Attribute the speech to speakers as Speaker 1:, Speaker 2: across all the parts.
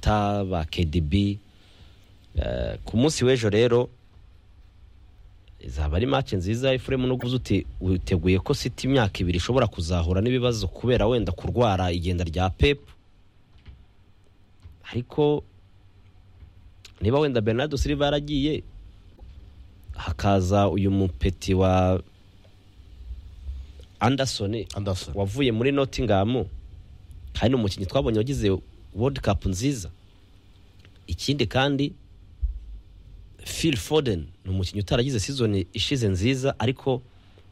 Speaker 1: Tata ba KDB eh, ku munsi w'ejo rero izaba ari match nziza Efremu no kuvuza uti witeguye ko City imyaka ibiri ishobora kuzahura n'ibibazo kubera wenda kurwara igenda rya Pep ariko niba wenda Bernardo Silva yaragiye hakaza uyu mupeti wa Anderson
Speaker 2: Anderson.
Speaker 1: wavuye muri Nottingham kandi ni umukinnyi twabonye wagize World Cup nziza ikindi kandi Phil Foden ni umukinnyi utaragize season ishize nziza ariko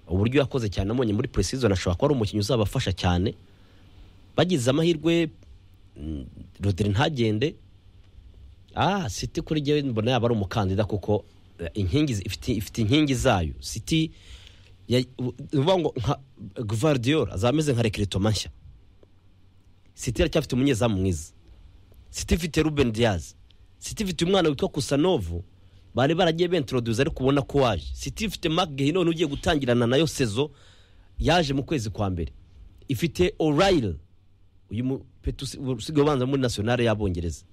Speaker 1: uburyo yakoze cyane amubonye muri pre-season ashobora kuba ari umukinnyi uzabafasha cyane bagize amahirwe mm, Rodri ntagende ah City kuri jyewe mbona yaba ari umukandida kuko eh, inkingi zi- ifite ifite inkingi zayo City ya- u- uvuga ngo nka Gvardiol azameze nka Recreto mashya City iracyafite umunyezamu mwiza City ifite Ruben Diaz City ifite umwana witwa Kusanovu bari baragiye bentroduza ariko ubona ko waje City ifite Marc Guehin ugiye gutangirana nayo sezo yaje mu kwezi kwa mbere ifite O'Reilly uyu mupetu usigaye ubanza muri nationale y'abongereza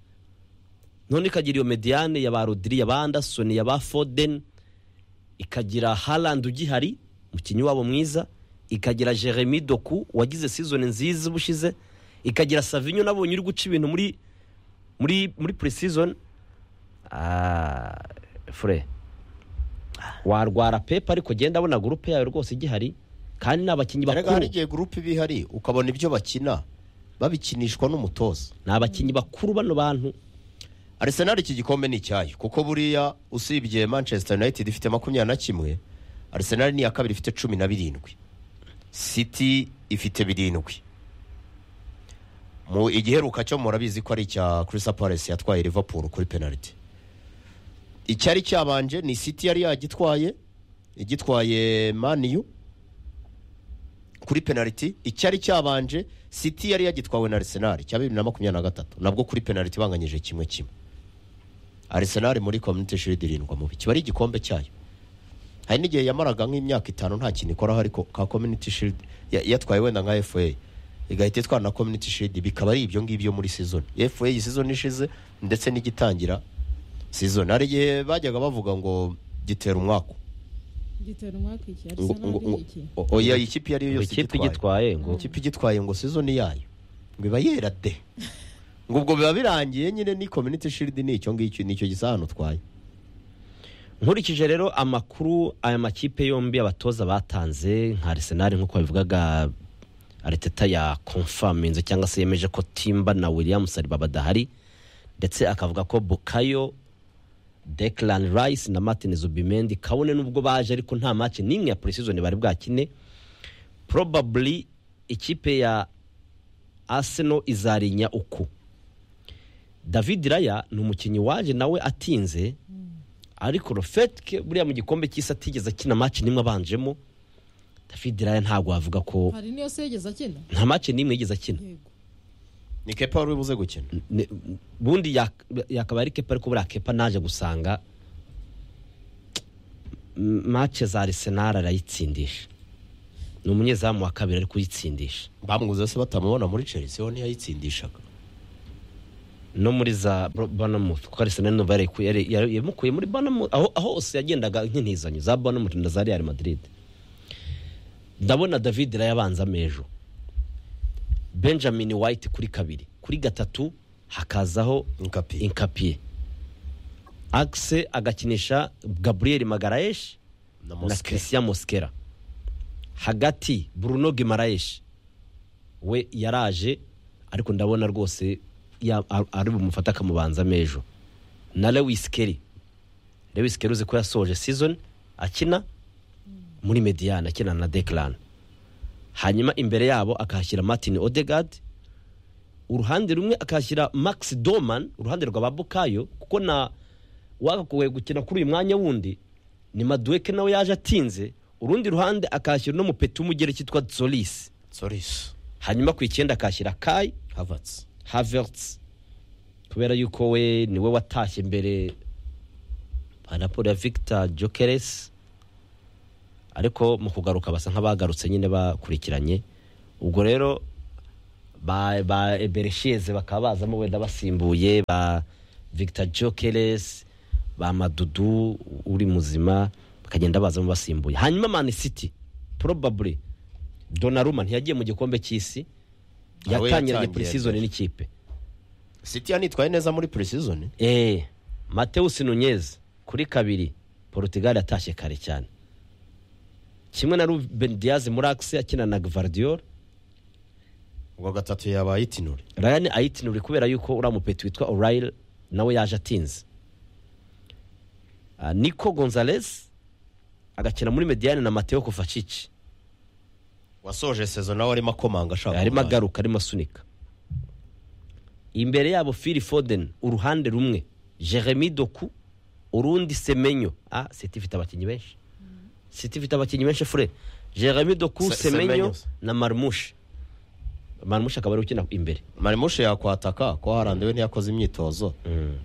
Speaker 1: none ikagira iyo mediane ya ba Rodri ya ba Anderson ya ba Foden ikagira Haaland ugihari umukinnyi wabo mwiza ikagira Jeremy Doku wagize season nziza ubushize ikagira Savinho nabonye uri guca ibintu muri muri muri pre-season ah fure warwara Pep ariko genda abona groupe yawe rwose igihari kandi n'abakinnyi
Speaker 2: Erega hari
Speaker 1: bakuru
Speaker 2: igihe gurupe iba ihari ukabona ibyo bakina babikinishwa n'umutoza
Speaker 1: n'abakinnyi bakuru bano bantu
Speaker 2: Arsenal iki gikombe ni icyayo kuko buriya usibye Manchester United ifite makumyabiri na kimwe Arsenal ni iya kabiri ifite cumi na birindwi City ifite birindwi mu igiheruka cyo murabizi ko ari icya Crystal Palace yatwaye Liverpool kuri penalty icyari cyabanje ni City yari yagitwaye igitwaye Man U kuri penalty icyari cyabanje City yari yagitwawe na Arsenal cya bibiri na makumyabiri na gatatu nabwo kuri penalty banganyije kimwe kimwe Arsenal muri Community Shield irindwa mubi kiba ari igikombe cyayo hari n'igihe yamaraga nk'imyaka itanu nta kintu ikoraho ariko ka Community Shield ya- yatwaye wenda nka FA igahita itwara na Community Shield bikaba ari ibyo ngibyo muri season FA iyi season ishize ndetse n'igitangira season hari igihe bajyaga bavuga ngo gitera umwaka
Speaker 3: gitera umwaka iki
Speaker 2: ngo,
Speaker 3: arsenal
Speaker 2: ngo, ngo,
Speaker 3: ni iki
Speaker 2: oya ikipe iyo ari yo
Speaker 1: ngo
Speaker 2: yose
Speaker 1: ikipe
Speaker 2: igitwaye
Speaker 1: igitwaye ngo
Speaker 2: ikipe igitwaye ngo sizoni yayo ngo iba yera de ngo ubwo biba birangiye nyine ni community shield ni icyo ngicyo ni icyo gisa hano utwaye
Speaker 1: nkurikije rero amakuru aya makipe yombi abatoza batanze nka Arsenal nk'uko babivugaga Arteta ya confirminze cyangwa se yemeje ko Timba na Williams Saliba badahari ndetse akavuga ko Bukayo Declan Rice na Martin Zubimendi kabone nubwo baje ariko nta match n'imwe ya pre-season bari bwakine probably ikipe ya Arsenal izarinya uku David Raya ni umukinnyi waje nawe atinze ariko Rofetke buriya mu gikombe cy'isi atigeze akina match nimwe abanjemo David Raya ntabwo wavuga ko
Speaker 3: hari n'iyo se yigeze akina
Speaker 1: nta match nimwe yigeze akina
Speaker 3: yego
Speaker 2: ni kepa wari buze gukina
Speaker 1: Ne- bundi yak- yakaba ari kepa ariko buriya kepa naje gusanga m- match za Arsenal arayitsindisha ni umunyezamu wa kabiri ari kuyitsindisha
Speaker 2: bamwuze se batamubona muri chelsea ho ntiyayitsindishaga
Speaker 1: no muri za Bro- Bournemouth kuko Arsenal niyo yari yari- yari- yamukuye muri Bournemouth aho aho hose yagendaga nk'intizanyo za Bournemouth na za Real Madrid ndabona David Raya abanza mejo Benjamin White kuri kabiri kuri gatatu hakazaho
Speaker 2: nkapi
Speaker 1: Inkapiye Axe agakinisha Gabriel Magaraesh
Speaker 2: na
Speaker 1: na
Speaker 2: mosque
Speaker 1: Christian Mosquera hagati Bruno Guimaraes we yaraje ariko ndabona rwose ya- ar- ari bumufata akamubanza mejo na Lewis Kelly Lewis Kelly uzi ko yasoje season akina muri Mediane akina na Declan hanyuma imbere yabo akahashyira Martin Odegaard uruhande rumwe akahashyira Max Doman uruhande rwa Babukayo kuko na wakagoye gukina kuri uyu mwanya wundi ni Madueke nawe yaje atinze urundi ruhande akahashyira n'umupeti w'umugereki witwa Zolis
Speaker 2: soris
Speaker 1: hanyuma ku icyenda akahashyira Kai
Speaker 2: havertz
Speaker 1: Havertz kubera yuko we niwe watashye mbere panaporo ya Victor Jokeres ariko mu kugaruka basa nk'abagarutse nyine bakurikiranye ubwo rero ba ba eberesheze bakaba bazamo wenda basimbuye ba victor jokeres ba madudu uri muzima bakagenda bazamo basimbuye hanyuma man city probably donaruma ntiyagiye mu gikombe cy'isi
Speaker 2: Aho
Speaker 1: yatangiranye
Speaker 2: yatangiye
Speaker 1: pre-season n'ikipe
Speaker 2: siti yanitwaye neza muri pre-season
Speaker 1: eh mateus nunez kuri kabiri portugal yatashye kare cyane kimwe na ruben diaz muri axe akina na gvardiol
Speaker 2: ubwo gatatu yabaye itinure
Speaker 1: ryan ayitinuri kubera yuko uriya mupeti witwa orayire nawe yaje atinze Ah, niko gonzales agakina muri mediyani na mateo kufacici
Speaker 2: wasoje sezo nawe arimo akomanga ashaka
Speaker 1: arimo
Speaker 2: umwanya.
Speaker 1: agaruka arimo asunika imbere yabo fili foden uruhande rumwe jeremy doku urundi semenyo ah siti ifite abakinnyi benshi siti ifite abakinnyi benshi fure jeremy doku
Speaker 2: Se- Semenyo.
Speaker 1: semenyo na marmushi marmushi akaba ari ukina imbere
Speaker 2: marimushe yakwataka ko harandiwe ntiyakoze imyitozo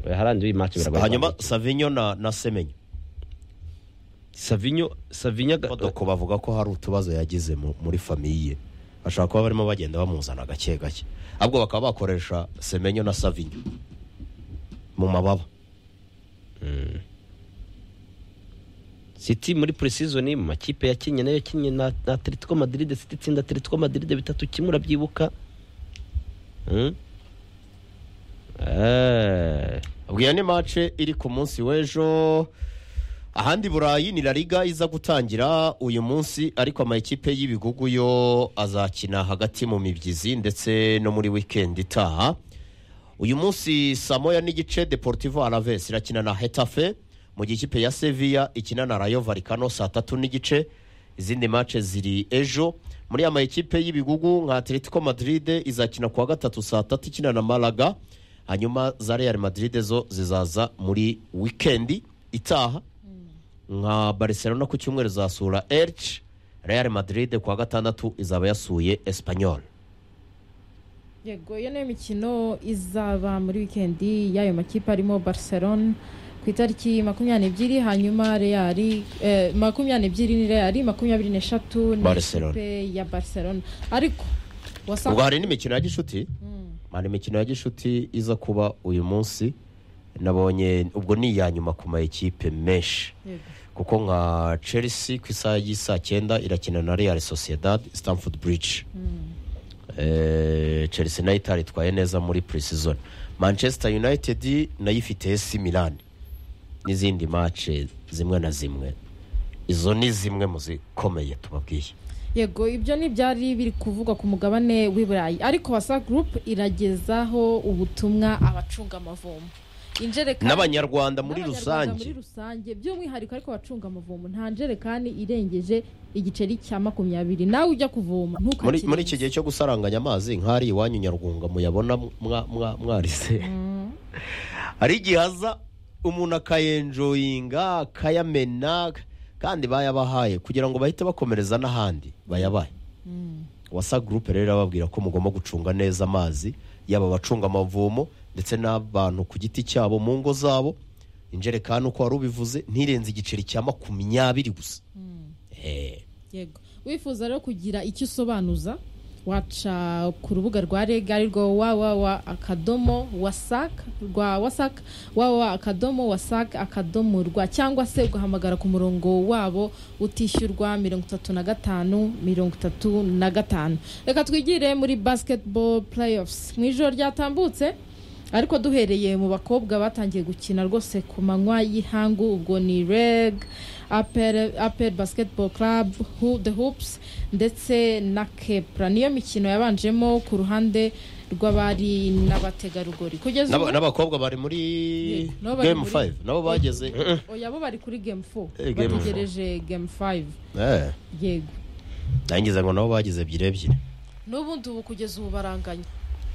Speaker 1: harandi w'iyi match biragoye
Speaker 2: hanyuma
Speaker 1: kwandika.
Speaker 2: savinyo na, na semenyo
Speaker 1: savinyo savinyo aga-
Speaker 2: doko bavuga ko hari utubazo yagize mu- muri famiye bashobora kuba barimo bagenda bamuzana gake gake ahubwo bakaba bakoresha semenyo na savinyo mu mababa
Speaker 1: City muri pre-season mu makipe yakinnye nayo yakinnye na, na Atletico Madrid City itsinda Atletico Madrid bitatu kimwe urabyibuka hmm? eh
Speaker 2: abwiye ni mace iri ku munsi w'ejo ahandi burayi ni la liga iza gutangira uyu munsi ariko amakipe y'ibigugu yo azakina hagati mu mibyizi ndetse no muri wikendi itaha uyu munsi saa moya n'igice deportivo alaves irakina na hetafe mu gihe ikipe ya sevilla ikina na rayo valikano saa tatu n'igice izindi mace ziri ejo muri ama ekipe y'ibigugu nka atletico madrid izakina kuwa gatatu saa tatu ikina na malaga hanyuma za real madrid zo zizaza muri wikendi itaha nka barcelona ku cyumweru zasura elche real madrid kuwa gatandatu izaba yasuye espanyol
Speaker 3: yego iyo niyo mikino izaba muri wikendi y'ayo makipe arimo barcelona ku itariki makumyabiri n'ebyiri hanyuma reyari eh, makumyabiri n'ebyiri ni reyari makumyabiri n'eshatu ni
Speaker 2: Barcelona.
Speaker 3: ikipe ya barcelona ariko
Speaker 2: ubwo
Speaker 3: wasanga
Speaker 2: hari n'imikino ya gishuti hari imikino ya gishuti iza kuba uyu munsi nabonye ubwo ni iya nyuma ku ma ekipe menshi
Speaker 3: Yego.
Speaker 2: kuko nka chelsea ku isaha y'isaa cyenda irakina na real sociedad stamford bridge Eh, chelsea nayo itaritwaye neza muri pre-season manchester united nayo ifite esi milan n'izindi mace zimwe na zimwe izo ni zimwe mu zikomeye tubabwiye
Speaker 3: yego ibyo ni ibyari biri kuvugwa ku mugabane w'i burayi ariko wasa gurupe iragezaho ubutumwa abacunga amavomo injerekani
Speaker 2: n'abanyarwanda muri
Speaker 3: n'Abanyarwanda
Speaker 2: rusange
Speaker 3: muri rusange by'umwihariko ariko abacunga amavomo nta njerekani irengeje igiceri cya makumyabiri nawe ujya kuvoma
Speaker 2: muri
Speaker 3: ntukakirenze.
Speaker 2: muri iki gihe cyo gusaranganya amazi nk'ahari iwanyu nyarwunga muyabona mwa- mwa- mwarise hari igihe haza umuntu akayenjoyinga akayamena kandi bayabahaye kugira ngo bahite bakomereza n'ahandi bayabaye wasa gurupe rero ababwira ko mugomba gucunga neza amazi yaba abacunga amavomo ndetse n'abantu ku giti cyabo mu ngo zabo injerekani uko wari ubivuze ntirenze igiceri cya makumyabiri gusa Eh.
Speaker 3: yego wifuza rero kugira icyo usobanuza waca ku rubuga rwa rega ari rwo wawawa akadomo wasak rwa wasak wawawa akadomo wasak akadomo rwa cyangwa se ugahamagara ku murongo wabo utishyurwa mirongo itatu na gatanu mirongo itatu na gatanu reka twigire muri basketball playoffs mu ijoro ryatambutse ariko duhereye mu bakobwa batangiye gukina rwose ku manywa y'ihangu ubwo ni reg apel apel basketball club Ho- the hoops ndetse na kepra niyo mikino yabanjemo ku ruhande rw'abari n'abategarugori kugeza
Speaker 2: N'aba-
Speaker 3: ubu
Speaker 2: n'abakobwa bari muri
Speaker 3: Yego, nabo bari
Speaker 2: game
Speaker 3: muri-
Speaker 2: 5 nabo bageze
Speaker 3: oya bo bari kuri game 4
Speaker 2: Eh, game four.
Speaker 3: bategereje game 5
Speaker 2: Eh,
Speaker 3: yego
Speaker 2: nangize ngo nabo bageze ebyiri ebyiri
Speaker 3: n'ubundi ubu kugeza ubu baranganya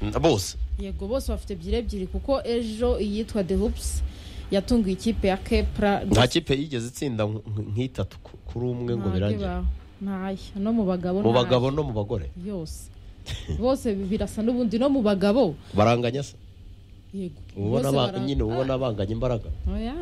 Speaker 2: Mm, bose
Speaker 3: yego bose bafite ebyiri ebyiri kuko ejo iyitwa the hoops yatunguye ikipe ya kepra
Speaker 2: nta kipe yigeze itsinda nk- nk- nk'itatu ku- kuri umwe ngo birangire
Speaker 3: ntaya no mu bagabo
Speaker 2: mu
Speaker 3: ntayo.
Speaker 2: bagabo no mu bagore
Speaker 3: yose bose birasa n'ubundi no mu bagabo
Speaker 2: baranganya se
Speaker 3: yego
Speaker 2: ubona
Speaker 3: Bose
Speaker 2: ba-
Speaker 3: bara-
Speaker 2: nyine ubona banganya imbaraga
Speaker 3: Oya.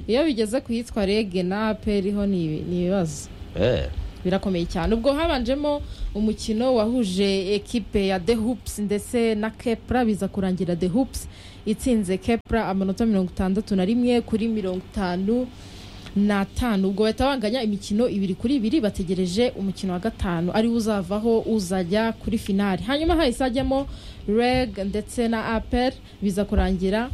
Speaker 3: iyo bigeze ku yitwa rege na aperi ho ni ni ibibazo
Speaker 2: Eh,
Speaker 3: birakomeye cyane ubwo habanjemo umukino wahuje ekipe ya the hoops ndetse na kepra biza kurangira the hoops itsinze kepra amanota mirongo itandatu na rimwe kuri mirongo itanu n'atanu ubwo bahita banganya imikino ibiri kuri ibiri bategereje umukino wa gatanu ariwo uzavaho uzajya kuri finali hanyuma hahise hajyamo reg ndetse na apel biza kurangira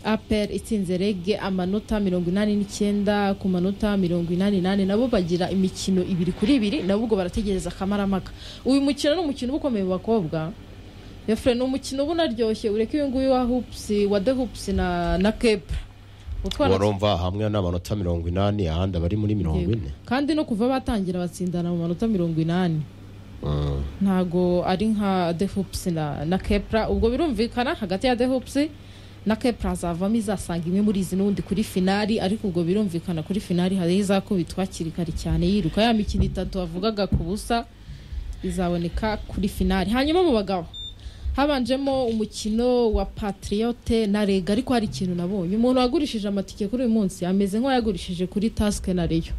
Speaker 3: apel itsinze reg amanota mirongo inani n'icyenda ku manota mirongo inani nane nabo bagira imikino ibiri kuri ibiri nabo ubwo barategereza akamaramaka uyu mukino ni umukino uba ukomeye mu bakobwa yafure ni umukino uba unaryoshye ureke uyu nguyu wa hupusi wa de hupusi na na kepra utwana
Speaker 2: warumva hamwe n'amanota mirongo inani ahandi abari muri mirongo
Speaker 3: Yego.
Speaker 2: ine
Speaker 3: kandi no kuva batangira batsindana mu manota mirongo inani
Speaker 2: Mm.
Speaker 3: ntago ari nka the hoops na, na kepra ubwo birumvikana hagati ya the hoops na kepra hazavamo izasanga imwe muri izi n'ubundi kuri finali ariko ubwo birumvikana kuri finali hari izakubitwa hakiri kare cyane yiruka ya mikino itatu wavugaga ku busa izaboneka kuri finali hanyuma mu bagabo habanjemo umukino wa patriote na rega ariko hari ikintu nabonye umuntu wagurishije amatike kuri uyu munsi ameze nk'uwayagurishije kuri task na reyo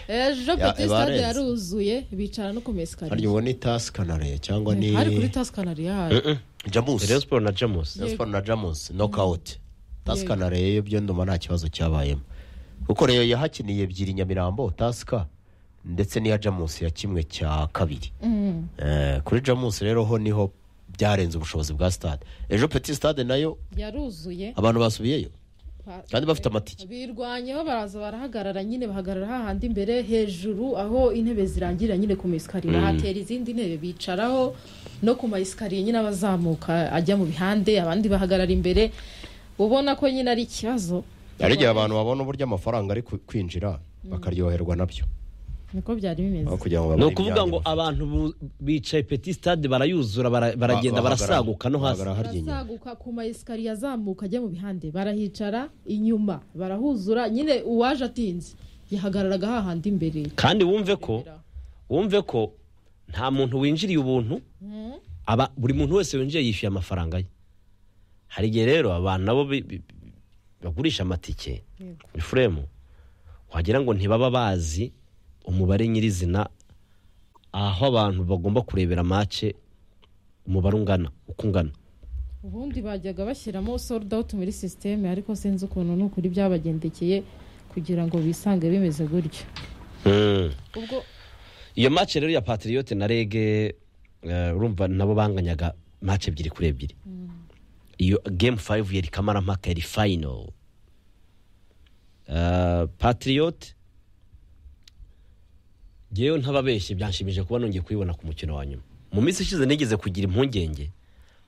Speaker 3: ejo
Speaker 2: Ya,
Speaker 3: peti stade
Speaker 2: barenze.
Speaker 3: yaruzuye bicara no ku mesikariye
Speaker 2: harya uwo ni tasi kanariye cyangwa ni
Speaker 3: hari kuri tasikanari hari
Speaker 2: jamusi
Speaker 1: reyo siporo na jamusi
Speaker 2: Rayon Sports na jamusi nokawuti tasi
Speaker 3: Yego.
Speaker 2: kanariye yo byo ndumva nta kibazo cyabayemo kuko rero yahakiniye ebyiri nyamirambo tasika ndetse n'iya jamusi ya kimwe cya kabiri
Speaker 3: Mm.
Speaker 2: Eh, kuri jamusi rero ho niho byarenze ubushobozi bwa stade ejo peti stade nayo
Speaker 3: yaruzuye
Speaker 2: abantu basubiyeyo
Speaker 3: Ba-
Speaker 2: kandi bafite amatike
Speaker 3: birwanyeho baraza barahagarara nyine bahagarara hahandi imbere hejuru aho intebe zirangira nyine ku mayesikariye bahatera izindi ntebe bicaraho no ku mayesikariye nyine abazamuka ajya mu bihande abandi bahagarara imbere ubona ko nyine ari ikibazo
Speaker 2: hari igihe abantu babona uburyo amafaranga ari ku- kwinjira bakaryoherwa nabyo
Speaker 3: niko byari bimeze
Speaker 2: aho kugira ngo
Speaker 1: ni
Speaker 2: babone
Speaker 1: ukuvuga
Speaker 2: ibyanya
Speaker 1: ngo
Speaker 2: bafite.
Speaker 1: abantu bu- bicaye peti stade barayuzura bara- baragenda
Speaker 2: bahagarara-
Speaker 1: barasaguka no hasi
Speaker 2: bahagarara harya inyuma.
Speaker 3: barazaguka ku mayesikariye azamuka ajya mu bihande barahicara inyuma barahuzura nyine uwaje atinze yihagararaga hahandi imbere
Speaker 1: kandi wumve ko wumve ko nta muntu winjiriye ubuntu aba buri muntu wese winjiye yishyuye amafaranga ye hari igihe rero abantu nabo bi- bi- bi- bagurisha amatike
Speaker 3: Yego.
Speaker 1: ifuremu wagira ngo ntibaba bazi umubare nyirizina aho abantu bagomba kurebera mace umubare ungana uko ungana
Speaker 3: ubundi bajyaga bashyiramo sold out muri sisiteme ariko sinzi ukuntu ni ukuri byabagendekeye kugira ngo bisange bimeze gutyo ubwo
Speaker 1: iyo mace rero ya patiriyote na rege eh, urumva nabo banganyaga mace ebyiri kuri ebyiri iyo gemu fayive yari kamarampaka yari fayino patiriyote ngewe ntababeshye byanshimije kuba nongeye kuyibona ku mukino wa nyuma mu minsi ishize nigeze kugira impungenge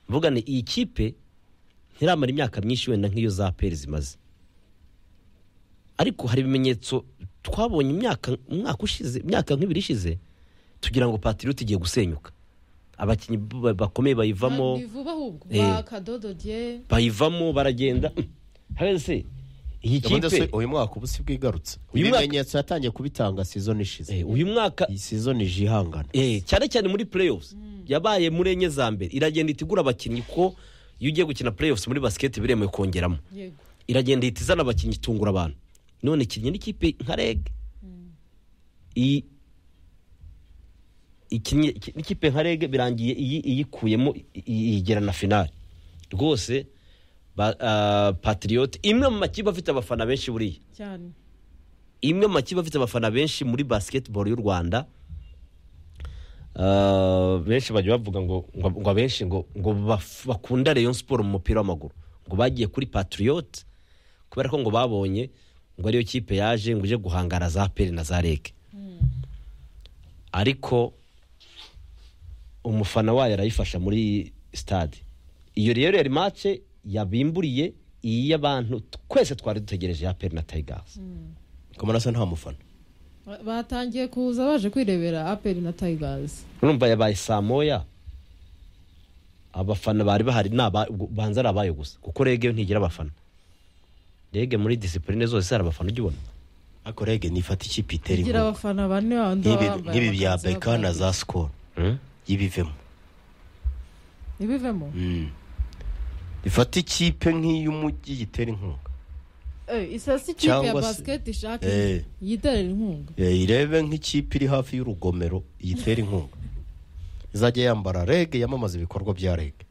Speaker 1: mvuga ni iyi kipe ntiramara imyaka myinshi wenda nk'iyo za peri zimaze ariko hari ibimenyetso twabonye imyaka umwaka ushize imyaka nk'ibiri ishize tugira ngo patiriyoti igiye gusenyuka abakinnyi ba- bakomeye bayivamo
Speaker 3: ni vuba ahubwo
Speaker 1: Eh.
Speaker 3: bakadododye
Speaker 1: bayivamo baragenda hese iyi
Speaker 2: Gahunda se
Speaker 1: kipe
Speaker 2: uyu mwaka ubu si bwigarutse
Speaker 1: Uyu mwaka-
Speaker 2: ibimenyetso yatangiye kubitanga sizoni ishize
Speaker 1: eh, uyu mwaka
Speaker 2: iyi sizoni ije ihangana
Speaker 1: eh, cyane cyane muri playoffs yabaye muri enye za mbere iragenda itigura abakinnyi ko iyo ugiye gukina playoffs muri basiketi biremewe kongeramo
Speaker 3: yego
Speaker 1: iragenda ihita izana abakinnyi itungura abantu none ikinnye n'ikipe nka reg iyi ikinnye iki- n'ikipe nka reg birangiye iyi iyikuyemo i- i- iyigera na finali rwose ba- ah, patriote imwe mu makipe afite abafana benshi buriya
Speaker 3: cyane
Speaker 1: imwe mu makipe afite abafana benshi muri basketball y'u rwanda Ah, benshi bajya bavuga ngo ngo ngo abenshi ngo ngo baf- bakunda rayon siporo mu mupira w'amaguru ngo bagiye kuri patriote kubera ko ngo babonye ngo ariyo kipe yaje ngo ije guhangana za peri na za rege ariko umufana wayo arayifasha muri stade iyo rero yari mace yabimburiye iyi y'abantu twese twari dutegereje ya peri na tayigazi
Speaker 2: kamara se nta mufana
Speaker 3: Ba- batangiye kuza baje kwirebera aperi na tayigazi
Speaker 1: urumva yabaye saa moya abafana bari bahari ni aba- ubwo banza ari abayo gusa kuko rege yo ntigira abafana rege muri disipurine zose hari abafana ujya ubona
Speaker 2: ariko rege nifata ikipe itera
Speaker 3: igira
Speaker 2: inkuru
Speaker 3: abafana bane bandi
Speaker 2: Nk'ibi-
Speaker 3: baba bambaye
Speaker 2: nk'ibi bya
Speaker 3: amakanzu
Speaker 2: beka na
Speaker 3: y'abapadiri.
Speaker 2: za sikoro y'ibivemo
Speaker 3: ntibivemo
Speaker 2: Mm. ifata ikipe nk'iy'umujyi gitera inkunga
Speaker 3: Eh, isasi ikipe ya
Speaker 2: Cyangwa se-
Speaker 3: basiketi ishaka
Speaker 2: Eh.
Speaker 3: yiterera inkunga
Speaker 2: Eh, irebe nk'ikipe iri hafi y'urugomero iyitere inkunga izajya yambara rege yamamaza ibikorwa bya rege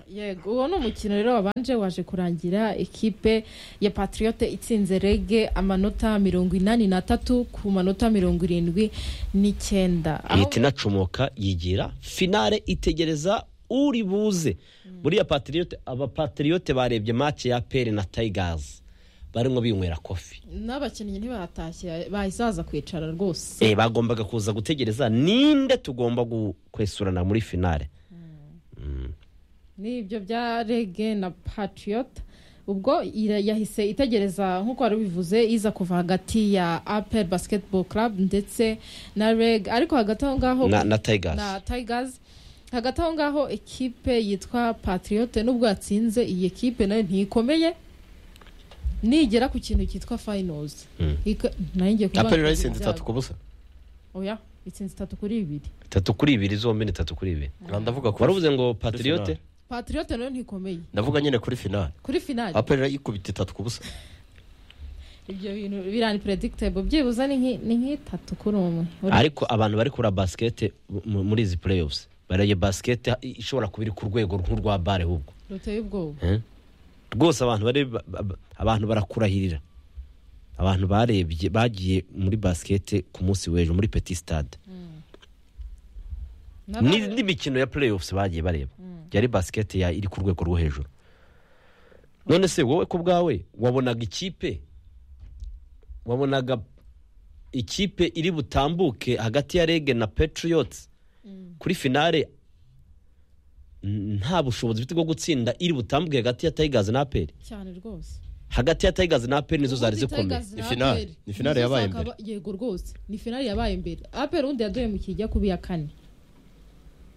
Speaker 3: yego uwo ni umukino rero wabanje waje kurangira ekipe ya patriote itsinze rege amanota mirongo inani n'atatu ku manota mirongo irindwi n'icyenda Aho-
Speaker 1: ihita inacomoka yigira finale itegereza uri buze buriya patriyote abapatriyote barebye mace ya peri na tayigazi barimo binywera kofi
Speaker 3: n'abakinnyi ntibatashye bahise baza kwicara rwose
Speaker 1: Eh, bagombaga kuza gutegereza ninde tugomba gu- kwesurana muri finale
Speaker 3: n'ibyo bya rege na patriote ubwo ira- yahise itegereza nk'uko wari ubivuze iza kuva hagati ya apel basketball club ndetse na reg ariko hagati aho ngaho
Speaker 1: na, na tayigazi
Speaker 3: na tigers hagati aho ngaho ekipe yitwa patriote nubwo yatsinze iyi ekipe nayo ntikomeye nigera ku kintu cyitwa finals
Speaker 1: Mm.
Speaker 3: Ika- nayo ngiye kuvuga
Speaker 2: aperi
Speaker 3: ngo
Speaker 2: rayisinzi
Speaker 3: ibyago.
Speaker 2: itatu ku busa
Speaker 3: oya itsinze itatu kuri bibiri
Speaker 1: itatu kuri ibiri zombi ni itatu kuri ibiri
Speaker 2: Ah, ndavuga kuri
Speaker 1: wari uvuze ngo patriyote
Speaker 2: finale.
Speaker 3: patriote nayo ntikomeye
Speaker 2: ndavuga nyine kuri finale
Speaker 3: kuri finali
Speaker 2: aperi ikubita itatu ku busa
Speaker 3: ibyo bintu birani predictable byibuze ni nk'i- ni nk'itatu kuri umwe Uri-
Speaker 1: ariko abantu bari kuri basikete mu- muri izi playoffs bareye basikete ishobora kuba iri ku rwego nk'urwa bare ahubwo
Speaker 3: ruteye ubwoba
Speaker 1: rwose abantu bari ba- ba- abantu barakurahirira abantu barebye bagiye muri basikete ku munsi w'ejo muri petit stade
Speaker 3: N'aba-
Speaker 1: Ni- n'imikino ya playoffs bagiye bareba yari basikete ya iri ku rwego rwo hejuru none se wowe ku bwawe wabonaga ikipe wabonaga ikipe iri butambuke hagati ya rege na patriots kuri finale n- nta bushobozi bufite bwo gutsinda iri butambuke hagati ya tigers na aperi
Speaker 3: cyane rwose
Speaker 1: hagati ya tigers na aperi nizo zari
Speaker 3: Ubundi
Speaker 1: zikomeye
Speaker 3: Tigers
Speaker 2: Ni
Speaker 3: na
Speaker 2: finale.
Speaker 3: APR.
Speaker 2: Ni finale yabaye
Speaker 3: Zizakaba- yego rwose ni finale yabaye mbere aperi undi yadoye mu kijya kubi ya kane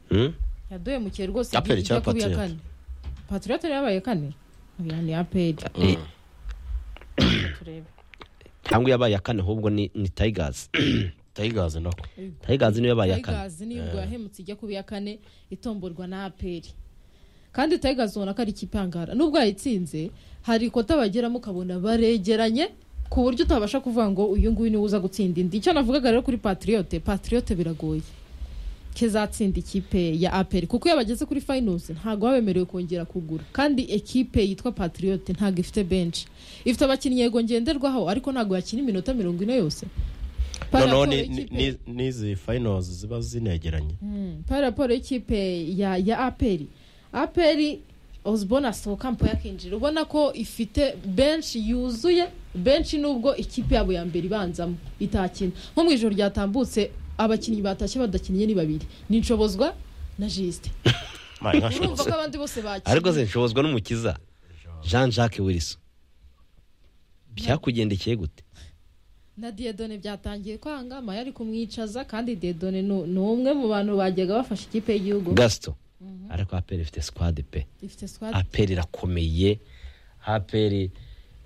Speaker 1: Hmm?
Speaker 3: yadoye mu kihe rwose
Speaker 2: APR
Speaker 3: kijya
Speaker 2: cyangwa
Speaker 3: kubi ya
Speaker 2: Patriote?
Speaker 3: kane patriote niyo yabaye kane oya ni aperi
Speaker 1: Eh, cyangwa yabaye iya kane ahubwo ni ni tigers
Speaker 2: tayigazi nako
Speaker 1: tigers niyo yabaye iya kane
Speaker 3: tayigazi niyo ubwo yahemutse ijya kubi ya kane itomborwa na aperi kandi tayigazi ubona ko ari ikipe ihangara nubwo yayitsinze hari ikota bageramo ukabona baregeranye ku buryo utabasha kuvuga ngo uyu nguyu niwe uza gutsinda indi icyo navugaga rero kuri patriote patriote biragoye kezatsinda ikipe ya aperi kuko iyo bageze kuri finals ntabwo baba bemerewe kongera kugura kandi ekipe yitwa patriote ntabwo ifite benshi ifite abakinnyi yego ngenderwaho ariko ntabwo yakina iminota mirongo ine yose Par
Speaker 2: noneho
Speaker 3: rapport
Speaker 2: ni- ni-
Speaker 3: ekipe-
Speaker 2: ni- n'izi fayinozi ziba zinegeranye
Speaker 3: Mm, par rapport y'ikipe ya ya aperi aperi osbona asohoka mpo yakinjira ubona ko ifite benshi yuzuye benshi nubwo ikipe yabo ya mbere ibanzamo itakina nko mu ijoro ryatambutse abakinnyi batashye badakinnye ni babiri ni nshobozwa na jisite
Speaker 2: Mani, nka
Speaker 3: urumva
Speaker 2: shoboza.
Speaker 3: ko abandi bose
Speaker 1: ariko
Speaker 3: bakinnye
Speaker 1: zinshobozwa n'umukiza jean jacques wilson byakugendekeye gute
Speaker 3: na diedone byatangiye kwanga maya ari kumwicaza kandi diedone ni ni umwe mu bantu bajyaga bafasha ikipe y'igihugu
Speaker 1: gasito ariko aperi ifite squad pe
Speaker 3: ifite squad
Speaker 1: aperi irakomeye aperi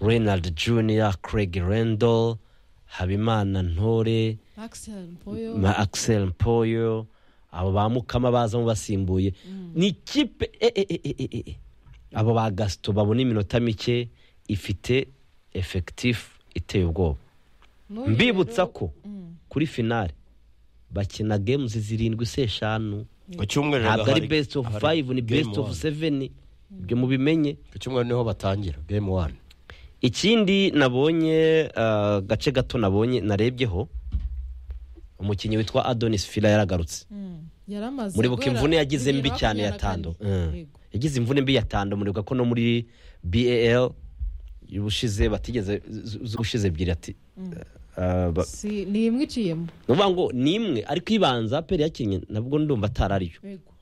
Speaker 1: renard junior craig rendall habimana ntore
Speaker 3: Axel Mpoyo
Speaker 1: ma axel mpoyo abo ba mukama bazamo basimbuye ni ikipe e, e, e, e, e, e. abo ba gasito babona iminota mike ifite efekitifu iteye ubwoba
Speaker 3: n'uyu
Speaker 1: mbibutsa
Speaker 3: rero-
Speaker 1: ko kuri finale bakina games zirindwi se eshanu
Speaker 2: ku cyumweru
Speaker 1: ntabwo ari
Speaker 2: hari-
Speaker 1: best of
Speaker 2: hari
Speaker 1: five ni
Speaker 2: game
Speaker 1: best of
Speaker 2: one.
Speaker 1: seven ibyo mubimenye
Speaker 2: ku cyumweru niho batangira game one
Speaker 1: ikindi nabonye uh, gace gato nabonye narebyeho umukinnyi witwa adonis fila yaragarutse
Speaker 3: Mm. yaramaze
Speaker 1: muribuka
Speaker 3: guhera
Speaker 1: imvune yagize
Speaker 3: bibiri
Speaker 1: mbi
Speaker 3: na
Speaker 1: cyane ya
Speaker 3: makumyabiri
Speaker 1: tando
Speaker 3: na kane.
Speaker 1: Mm.
Speaker 3: Yego.
Speaker 1: yagize imvune mbi ya tando muribuka ko no muri bal ubushize batigeze z- z'ubushize ebyiri ati uh, ba-
Speaker 3: Si- ni imwe iciyemo
Speaker 1: ni ukuvuga ngo ni imwe ariko ibanza peri yakinnye nabwo ndumva atari ariyo
Speaker 3: Yego.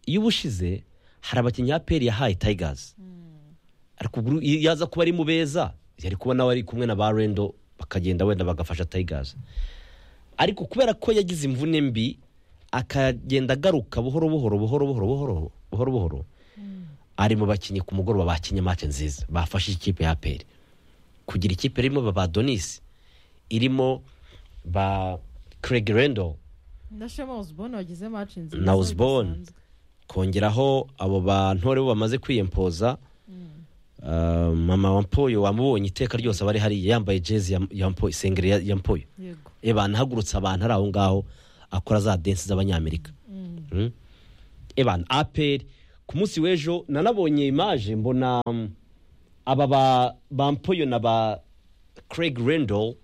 Speaker 1: iyo ubushize hari abakinnyi ya peri yahaye tayigazi ariko ubwo iyo yaza kuba ari mu beza yari kuba nawe ari kumwe na ba rendo bakagenda wenda bagafasha tayigazi ariko kubera ko yagize imvune mbi akagenda agaruka buhoro buhoro buhoro buhoro buhoro buhoro buhoro ari mu bakinnyi ku mugoroba bakinnye mace nziza bafashe ikipe ya peri kugira ikipe irimo ba badonisi irimo ba Craig Randall
Speaker 3: na shema osborne wagize match nziza
Speaker 1: na Osborne
Speaker 3: bidasanzwe.
Speaker 1: kongeraho abo bantore bo bamaze kwiyempoza Ah, mama wa mpoyo wamubonye iteka ryose aba ari hariya yambaye jezi ya- ya mpoyo isengeri ya- ya mpoyo
Speaker 3: yego
Speaker 1: eba nahagurutse abantu ari aho ngaho akora za densi z'abanyamerika Mm. eba aperi ku munsi w'ejo nanabonye imaje mbona mm, aba ba bampoyo na ba craig rendall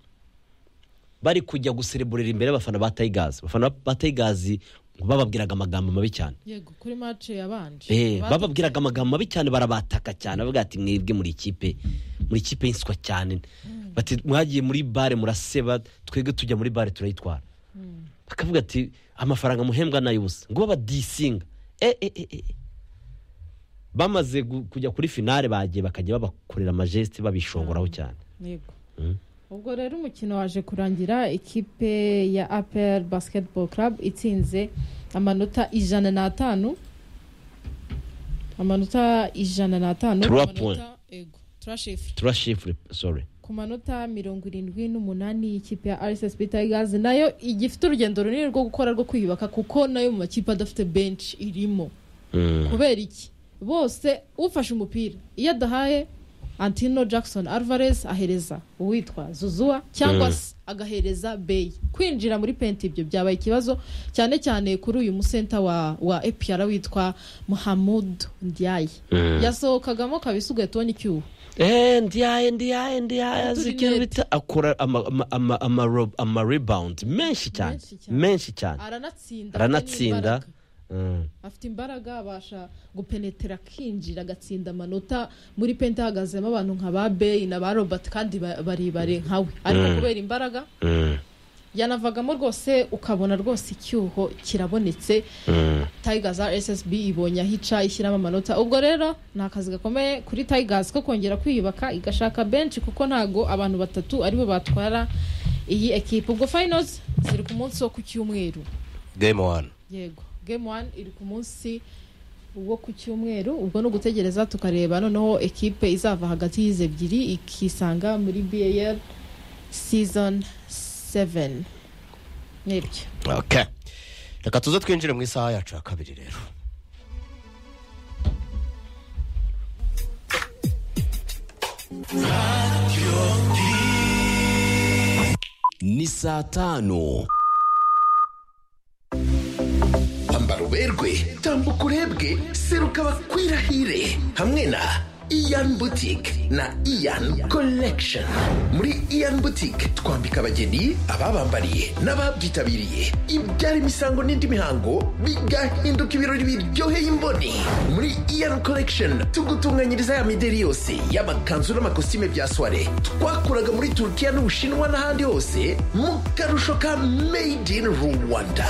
Speaker 1: bari kujya gusereburera imbere y'abafana ba tayigazi abafana ba tayigazi bababwiraga amagambo mabi cyane
Speaker 3: yego kuri mace yabanje
Speaker 1: Eh,
Speaker 3: Batu-
Speaker 1: bababwiraga amagambo mabi cyane barabataka cyane bavuga ati mwebwe muri ikipe muri ikipe y'inswa cyane bati mwagiye muri bare muraseba twebwe tujya muri bare turayitwara bakavuga ati amafaranga muhembwa nayo ubusa ngo babadisinga eh, eh, eh, eh. bamaze gu- kujya kuri finale bagiye bakajya babakorera amajeste babishongoraho cyane
Speaker 3: yego
Speaker 1: Mm.
Speaker 3: ubwo rero umukino waje kurangira ikipe ya apel basketball club itsinze amanota ijana n'atanu amanota ijana n'atanu
Speaker 1: Trois
Speaker 3: ku manota-
Speaker 1: points.
Speaker 3: yego turashifure
Speaker 1: turashifure sorry
Speaker 3: ku manota mirongo irindwi n'umunani y'ikipe ya RSSB Tigers nayo igifite urugendo runini rwo gukora rwo kwiyubaka kuko nayo mu makipe adafite bench irimo
Speaker 1: Mm.
Speaker 3: kubera iki bose ufashe umupira iyo adahaye Antino Jackson Alvarez ahereza uwitwa Zuzua cyangwa
Speaker 1: Mm.
Speaker 3: se agahereza Bey kwinjira muri penti ibyo byabaye ikibazo cyane cyane kuri uyu musenta wa, wa APR witwa Muhammad Ndiaye
Speaker 1: Mm.
Speaker 3: yasohokagamo kabisa ugahita ubona icyuho
Speaker 1: Eh, ndiyaye ndiyaye ndiyaye
Speaker 3: Utu
Speaker 1: azi ikintu
Speaker 3: rinete.
Speaker 1: bita akora ama- ama- ama- ama rob- ama rebound menshi cyane
Speaker 3: Menshi cyane.
Speaker 1: menshi cyane
Speaker 3: aranatsinda
Speaker 1: aranatsinda
Speaker 3: n'imbaraga.
Speaker 1: Mm.
Speaker 3: afite imbaraga abasha gupenetera akinjira agatsinda amanota muri pente hahagazemo abantu nka ba beyi na ba robert kandi ba- barebare nkawe ariko
Speaker 1: Mm.
Speaker 3: kubera imbaraga
Speaker 1: Mm.
Speaker 3: yanavagamo rwose ukabona rwose icyuho kirabonetse
Speaker 1: Mm.
Speaker 3: tigers ssb ibonye aho ica ishyiramo amanota ubwo rero ni akazi gakomeye kuri tigers ko kongera kwiyubaka igashaka benshi kuko ntago abantu batatu aribo batwara iyi ekipa ubwo finals ziri ku munsi wo ku cyumweru
Speaker 2: game one
Speaker 3: yego game one iri ku munsi wo ku cyumweru ubwo ni ugutegereza tukareba noneho ekipe izava hagati y'izi ebyiri ikisanga muri bal season 7 nibyo
Speaker 2: okay reka tuze twinjire mu isaha yacu ya kabiri rero
Speaker 4: ni saa tanu
Speaker 5: ambara uberwe tambuka urebwe seruka bakwirahire hamwe na iyan butike na iyan collection muri iyan butike twambika abageni ababambariye n'ababyitabiriye ibyara imisango n'indi mihango bigahinduka ibirori biryoheye imboni muri iyan collection tugutunganyiriza ya mideri yose y'amakanzu n'amakositime bya soire twakuraga muri turukiya n'ubushinwa n'ahandi hose mu karusho ka made in rwanda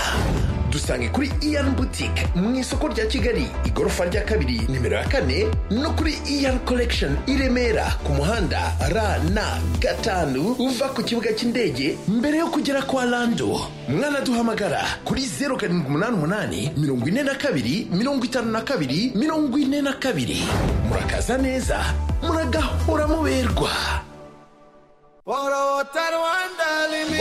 Speaker 5: dusange kuri iyan boutique mu isoko rya kigali igorofa rya kabiri nimero ya kane no kuri iyan collection i remera ku muhanda rn gatanu uva ku kibuga cy'indege mbere yo kugera kwa lando mwanaduhamagara kuri 0788 42 52 42 murakaza neza muragahora muberwa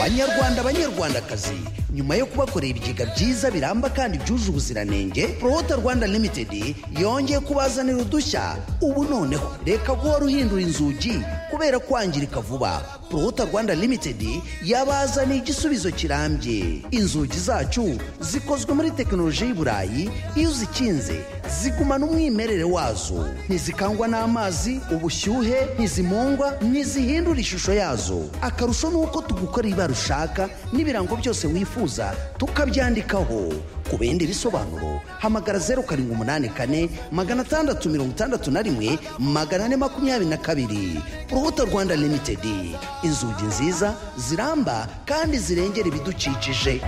Speaker 6: banyarwanda banyarwandakazi nyuma yo kubakorera ibigega byiza biramba kandi byuje ubuziranenge prohota rwanda limited yongeye kubazanira udushya ubu noneho reka guhora uhindura inzugi kubera kwangirika vuba prohota rwanda limited yabazaniye igisubizo kirambye inzugi zacu zikozwe muri tekinoloji y'i burayi iyo uzikinze zigumana umwimerere wazo ntizikangwa n'amazi ubushyuhe ntizimungwa ntizihindura ishusho yazo akarusho ni uko tugukora ibara ushaka n'ibirango byose wifuza tukabyandikaho ku bindi bisobanuro hamagara zeru karindwi umunani kane magana atandatu mirongo itandatu na rimwe magana ane makumyabiri na kabiri urubuto rwanda limitedi inzugi nziza ziramba kandi zirengera ibidukikije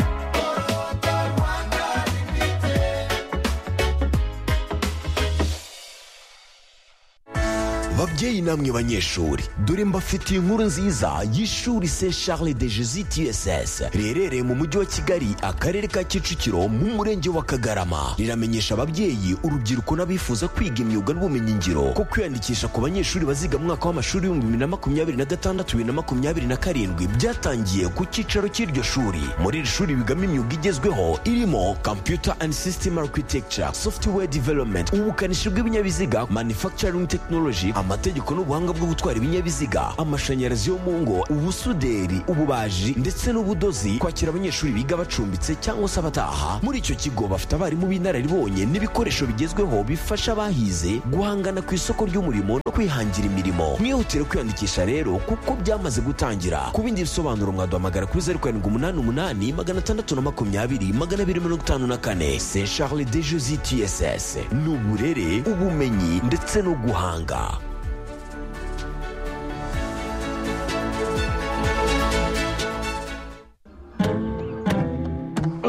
Speaker 4: babyeyi namwe banyeshuri dore mbafitiye inkuru nziza y'ishuri se charles de jesus tss riherereye mu mujyi wa kigali akarere ka kicukiro mu murenge wa kagarama riramenyesha ababyeyi urubyiruko n'abifuza kwiga imyuga n'ubumenyingiro ko kwiyandikisha ku banyeshuri baziga mu mwaka w'amashuri w'ibihumbi bibiri na makumyabiri na gatandatu bibiri na makumyabiri na karindwi byatangiye ku cyicaro cy'iryo shuri muri iri shuri bigamo imyuga igezweho irimo computer and system architecture software development ubukanishi bw'ibinyabiziga manufacturing technology
Speaker 1: amategeko n'ubuhanga bwo gutwara ibinyabiziga amashanyarazi yo mu ngo ubusuderi ububaji ndetse n'ubudozi kwakira abanyeshuri biga bacumbitse cyangwa se abataha muri icyo kigo bafite abarimu b'inararibonye n'ibikoresho bigezweho bifasha abahize guhangana ku isoko ry'umurimo no kwihangira imirimo mwihutire kwiyandikisha rero kuko byamaze gutangira ku bindi bisobanuro mwaduhamagara kuri zeru karindwi umunani umunani magana atandatu na makumyabiri magana abiri mirongo itanu na kane se charles de jesi tss ni uburere ubumenyi ndetse no guhanga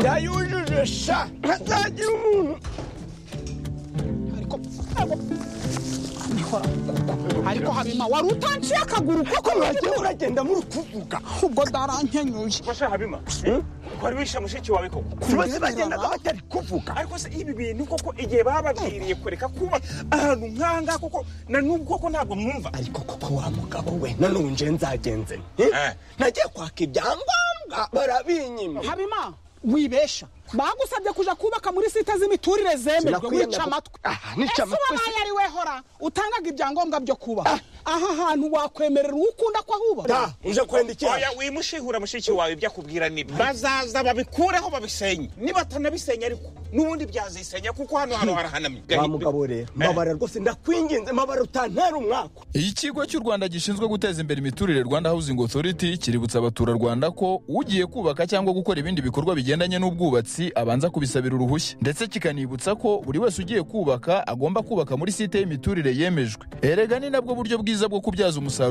Speaker 6: yayujuje sha ntazagira umuntu ariko ariko habima wari utanciye akaguru kuko mwagiye uragenda muri kuvuga ubwo ndarankenyuye
Speaker 7: Basha Habima. Kwari wishe mushiki wawe koko.
Speaker 6: bose bagendaga batari kuvuga
Speaker 7: Ariko se ibi bintu koko igihe bababwiriye kureka kuba ahantu nkanga koko na n'ubwo koko ntabwo mwumva.
Speaker 6: ariko koko wa mugabo we nanonje nzagenze nte?
Speaker 7: Eh.
Speaker 6: nagiye kwaka ibyangombwa barabinyima
Speaker 8: habima wibesha bagusabye kuja kubaka muri site z'imiturire zemerwe
Speaker 6: Sinakwiyemera
Speaker 8: wica
Speaker 6: gu-
Speaker 8: amatwi
Speaker 6: Ah, nica
Speaker 8: Ese
Speaker 6: amatwi si-
Speaker 8: wabaye ari we hora utangaga ibyangombwa byo kubaka aha hantu wakwemerera uwo ukunda ko ahubaka
Speaker 6: da uje kwendikira
Speaker 7: Oya wimushihura mushiki wawe ibyo akubwira ni bazaza babikureho babisenye. Niba batanabisenya ariko n'ubundi byazisenya kuko hano hano harahanamye.
Speaker 6: wa mugabo rero mabara rwose ndakwinginze mabara utantera umwaka
Speaker 9: Iyi kigo cy'u Rwanda gishinzwe guteza imbere imiturire Rwanda Housing Authority kiributsa abaturarwanda ko ugiye kubaka cyangwa gukora ibindi bikorwa bigendanye n'ubwubatsi abanza kubisabira uruhushya ndetse kikanibutsa ko buri wese ugiye kubaka agomba kubaka muri site y'imiturire yemejwe erega ni nabwo buryo bwiza bwo kubyaza umusaruro